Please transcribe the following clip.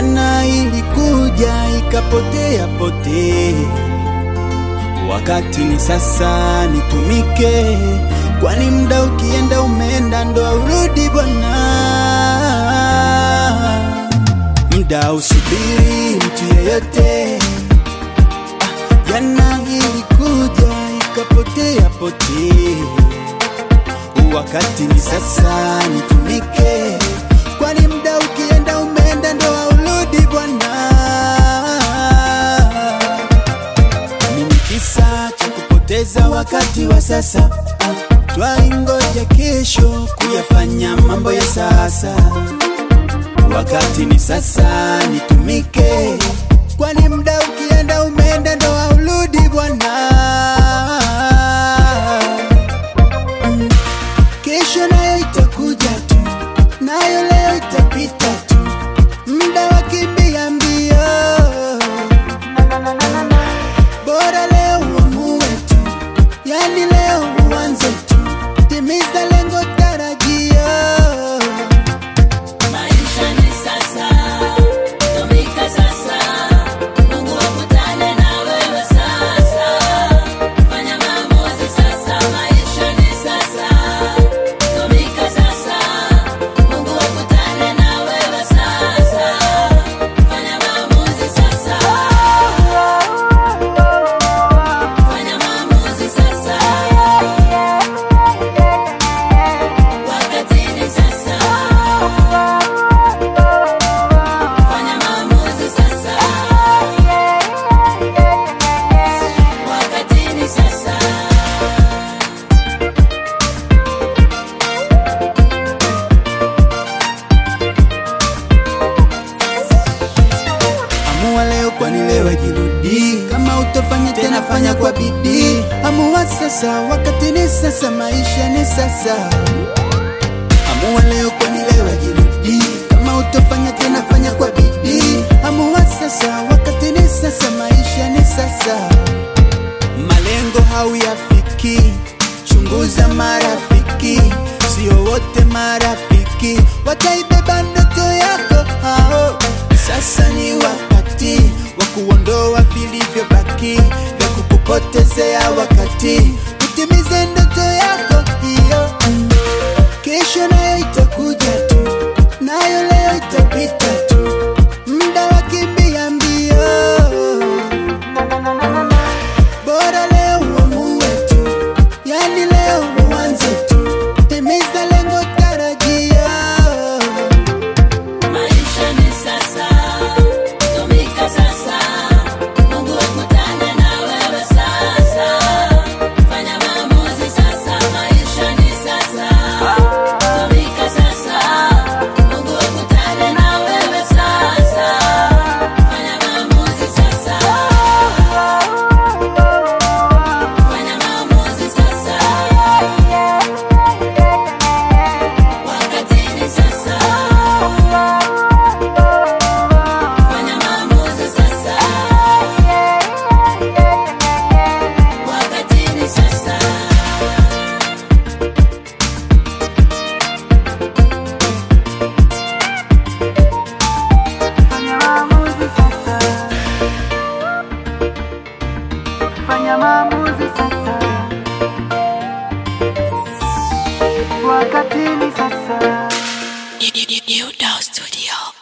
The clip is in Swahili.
Jana ilikuja ikapotea potea, wakati ni sasa, nitumike, kwani muda ukienda umeenda, ndo aurudi bwana. Muda usubiri mtu yeyote. Ah, Jana ilikuja ikapotea potea, wakati ni sasa, nitumike, kwani muda ukienda umeenda, ndo aurudi bwana. Nini kisa cha kupoteza wakati wa sasa? Ah, Twaingoja kesho kuyafanya mambo ya sasa. Wakati ni sasa, nitumike, kwani muda ukienda umeenda, ndo aurudi bwana. Mm. Kesho nayo itakuja tu, nayo leo itapita tu, muda wakimbia mbio bora leo uamue tu, yani leo uanze tu, timiza lengo tarajio. Maisha ni sasa, tumika sasa, Mungu akutane na wewe sasa. Fanya maamuzi sasa, maisha ni sasa, tumika sasa, Mungu akutane na wewe sasa. Fanya maamuzi sasa, fanya maamuzi sasa, wakati ni sasa. Fanya maamuzi sasa, wakati ni sasa. Amua leo, kwani leo ajirudi. Kama utofanya tena, fanya kwa bidii. Amua sasa, wakati ni sasa, maisha ni sasa. Amua leo, kwani leo ajirudi. Kama utofanya tena, fanya kwa bidii. Amua sasa, wakati ni sasa, maisha ni sasa. Malengo hauyafiki, chunguza marafiki, sio wote marafiki wataibeba ndoto yako hao. Sasa ni wakati wa kuondoa vilivyobaki vya kukupotezea wakati, utimize ndoto yako hiyo. Mm. Kesho nayo itakuja tu, nayo leo itapita tu, muda wakimbia mbio bora leo uamue tu, yani leo uanze tu, timiza lengo tarajio. Maisha ni sasa, tumika sasa, Mungu akutane na wewe sasa. Fanya maamuzi sasa, maisha ni sasa, tumika sasa, Mungu akutane na wewe sasa. Fanya maamuzi sasa, fanya maamuzi sasa, wakati ni sasa. Fanya maamuzi sasa, wakati ni sasa. Fanya maamuzi sasa, fanya maamuzi sasa, wakati ni sasa. New Dog Studio.